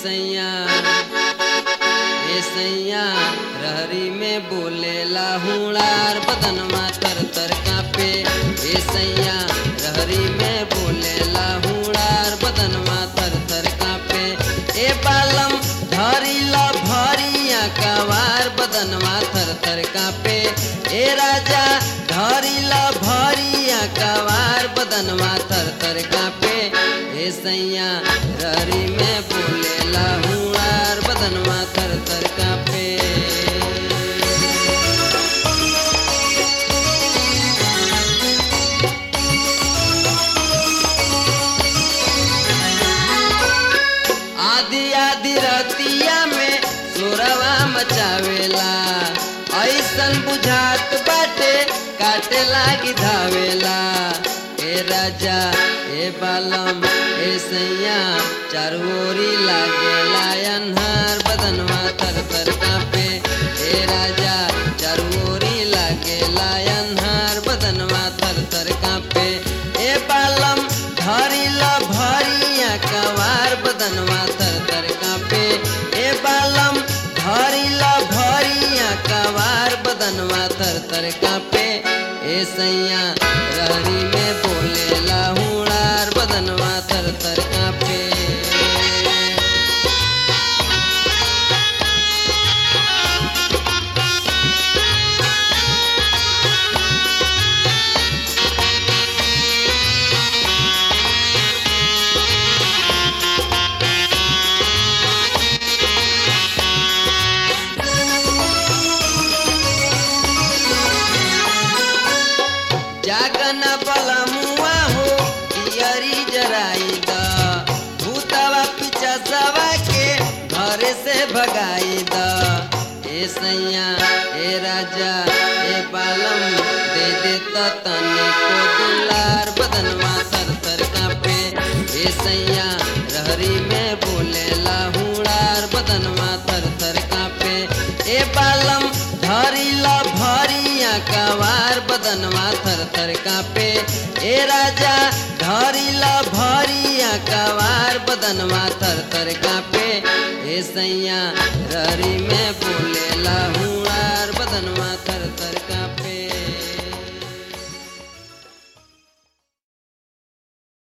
सैया ए सैया रहरी में बोलेला हुड़ार बदनमा तर तर कापे ए सैया रहरी में बोलेला हुड़ार बदनमा तर तर कापे ए बालम धरिला भरिया कवार बदनमा थर थर कापे ए राजा धरिला भरिया कवार बदनमा थर थर कापे ए सैया रहरी में बोलेला हुड़ार बदनमा थर थर कापे आदि आदि रतिया में सोरवा मचावेला ऐसन बुझात बाटे काटे लागी धावेला ए राजा ए बालम ए सैया चारोरी लागेला अन्हार बदनवा तर तर कापे ए राजा चारोरी लागेला अन्हार बदनवा तर तर कापे ए बालम धरिला भरिया कवार बदनवा तर तर कापे ए बालम धरिला भरिया कवार बदनवा तर तर कापे ए सैया रहरी में बोलेला हुड़ार बदनवा तर तर कापे जागन बलमुआ हो दियरी जराई द भूतवा पीछा सवा के घरे से भगाई द ए सैया ए राजा ए बालम दे दे त तने को दुलार बदनवा तर तर कापे ए सैया रहरी में बोलेला हुड़ार बदनवा तर तर कापे ए बालम धरिला भरिया कवार बदनवा थर थर कापे ए राजा धरिला भरिया कवार बदनवा थर थर कापे ए सैया रहरी में बोलेला हुआर बदनवा थर थर कापे